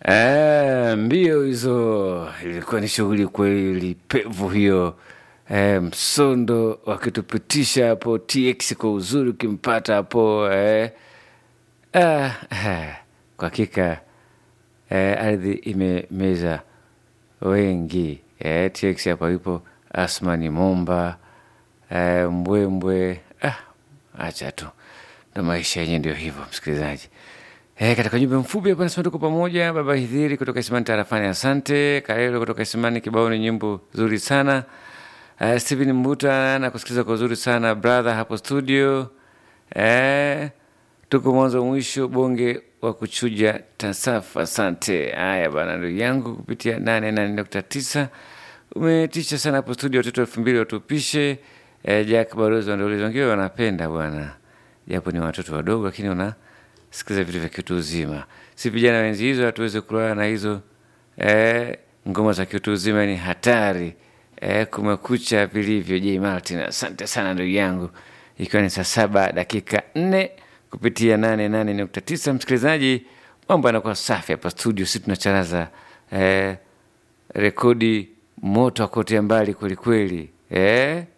Eh, mbio hizo ilikuwa ni shughuli kweli pevu hiyo. Eh, msondo wakitupitisha hapo TX kwa uzuri ukimpata hapo eh. Ah, ah, kwa hakika eh, ardhi imemeza wengi eh, TX hapa yupo Asmani Momba eh, Mbwembwe ah, acha tu ndo maisha yenyewe ndio hivyo msikilizaji. Eh, katika ujumbe mfupi hapa nasema tuko pamoja. Baba Hidhiri kutoka Isimani tarafani, asante. Karelo kutoka Isimani, kibao ni nyimbo nzuri sana. Uh, Steven Mbuta na kusikiliza kwa uzuri sana brother hapo studio. Eh, tuko mwanzo mwisho bonge wa kuchuja tasafa, asante. Haya bana, ndugu yangu kupitia nane nane nukta tisa umetisha sana hapo studio, watoto elfu mbili watupishe. Eh, Jack Barozi wandauliza wengine wanapenda bwana, japo ni watoto wadogo, lakini una sikiza vitu vya kiutu uzima. Si vijana wenzi hizo hatuwezi kulala na hizo eh, ngoma za kiutu uzima ni hatari. Eh, kumekucha vilivyo. J Martin, asante sana ndugu yangu, ikiwa ni saa saba dakika nne kupitia nane nane nukta tisa. Msikilizaji, mambo yanakuwa safi hapa studio, si tunacharaza eh, rekodi moto akotea mbali kwelikweli eh,